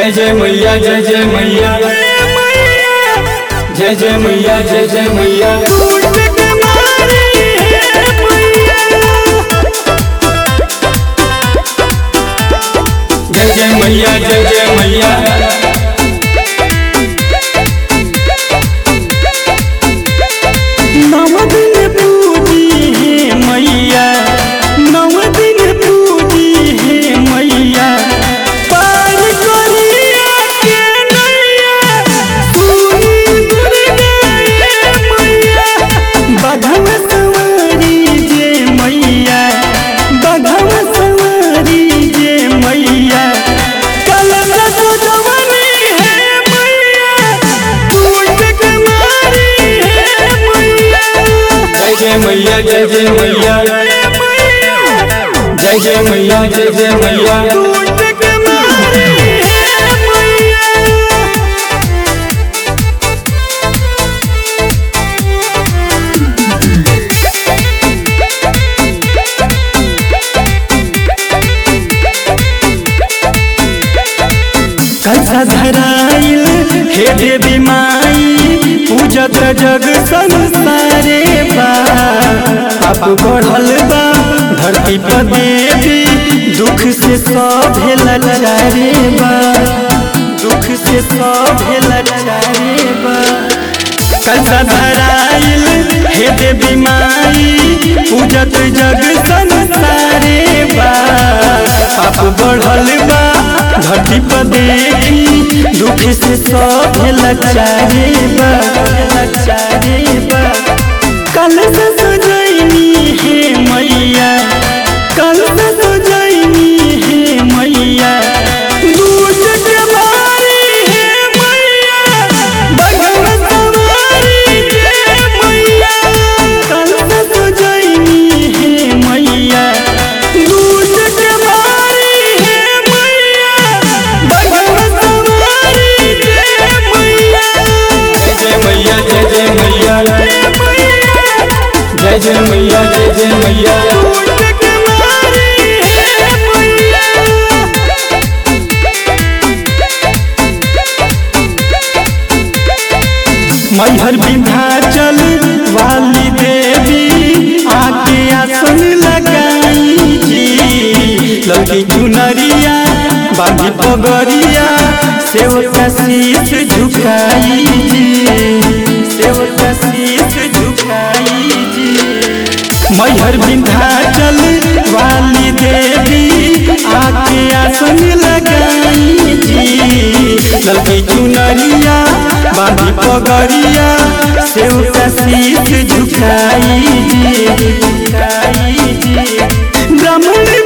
जय जय मैया जय जय मैया जय जय मैया जय जय मैया जय जय मैया जय जय मैया नव दिन पूजी हे मैया नव दिन पूजी हे मैया पार करिया के नैया सुनी दुर्गा हे मैया बधव सवारी जे मैया बधव सवारी जे मैया कल सजवनी हे मैया टूट के मारी हे मैया जय जय मैया जय जय मैया जय जय मैया जय जय मैया टूट के मारी हे मैया कलसा धराइल हे देवी माई पूजत जग संसारे बा पाप बढ़ल बा धरती पर देवी दुख से सब लाचारे बा दुख से सब लाचारे बा कलसा धराइल हे देवी माई पूजत जग संसारे बा पाप बढ़ल बा धरती पर देखी दुख से सब लाचारे बा लाचारे बा कल से सजैनी हे मैया कल से सजैनी हे मैया दूज के मारी हे मैया बगल सवारी जे मैया कल से सजैनी हे मैया दूज के मारी हे मैया बगल सवारी जे मैया जय जय मैया जय जय मैया जय जय मैया जय जय मैया दूज के मारी हे मैया मैहर विंध्याचल वाली देवी आके आसन लगाई जी लड़की चुनरिया बांधी पगरिया सेवका शीश झुकाई जी सेवका शीश झुकाई जी मैहर विंध्याचल वाली देवी आके आसन लगाई जी लड़की चुनरिया बांधी पगरिया सेवका शीश झुकाई जी झुकाई जी ब्राह्मण